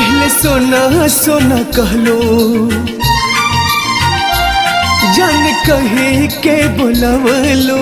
पहले सोना सोना कहलो जान कहे के बोलवलो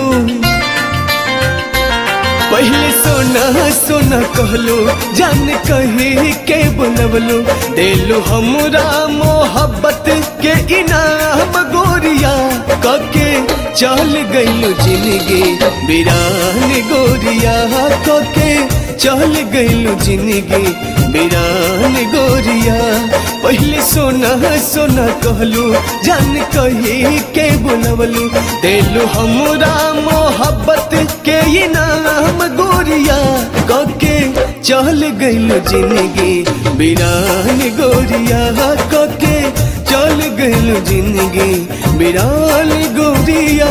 पहले सोना सोना कहलो जान कहे के बोलवलो देलो हमरा मोहब्बत के इनाम गोरिया कके चल गइलो जिंदगी बिरान गोरिया कके चल गइलो जिंदगी बिरान गोरिया पहले सोना सोना कहलू जान कही के बोलवलू देलू हमरा मोहब्बत के इनाम गोरिया कके चल गइलो जिंदगी बिरान गोरिया कके चल गइलो जिंदगी बिरान गोरिया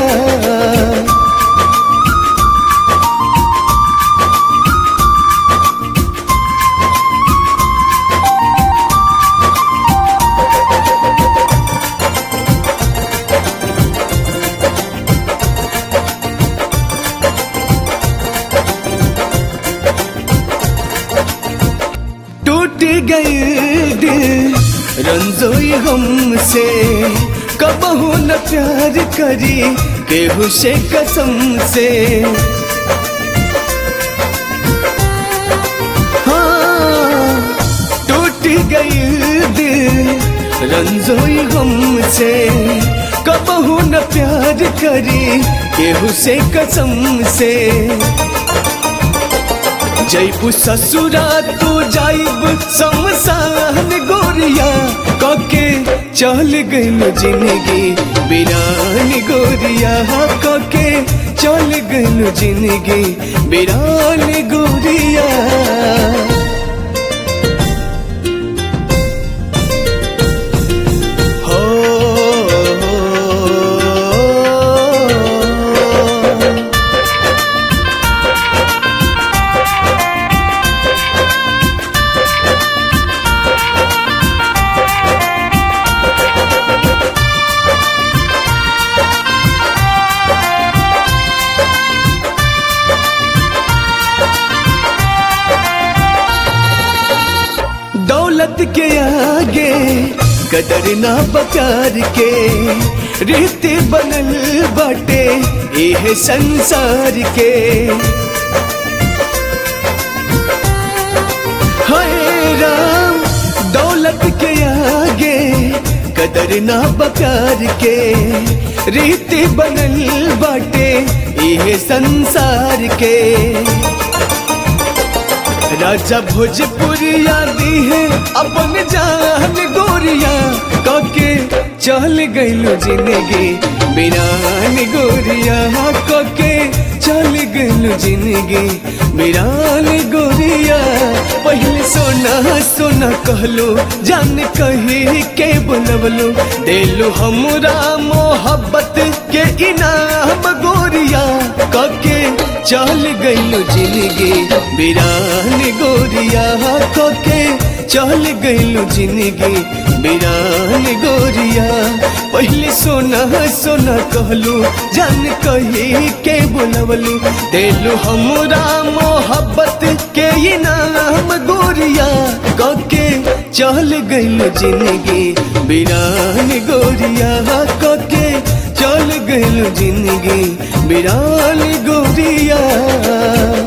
टूट गई दिल रंजोई हमसे कबहू न प्यार करी केहू से कसम से हाँ टूट गई दिल रंजोई हमसे कबहू न प्यार करी केहू से कसम से जैबू ससुरा तू जाइब शमशान गोरिया कके चल गइल जिंदगी बिरान गोरिया कके चल गइल जिंदगी बिरान गोरिया हो दौलत के आगे कदर ना बकार के रीति बनल बाटे एह संसार के हाय राम दौलत के आगे कदर ना बकार के रीति बनल बाटे एह संसार के राजा भोजपुरिया दी है अपन जान गोरिया कके चल गइलो जिंदगी बिरान गोरिया कके चल गइलो जिंदगी बिरान गोरिया पहले सोना सोना कहलो जान कही के बोलवलो देलो हमरा मोहब्बत के इनाम गोरिया कके चल गइलो जिंदगी बिरान गोरिया कके चल गइलो जिंदगी बिरान गोरिया पहले सोना सोना कहलू जान कही के बोलवलू देलू हमरा मोहब्बत के इनाम गोरिया कके चल गइलो जिंदगी बिरान गोरिया कके चल गइलो जिंदगी बिरान गोरिया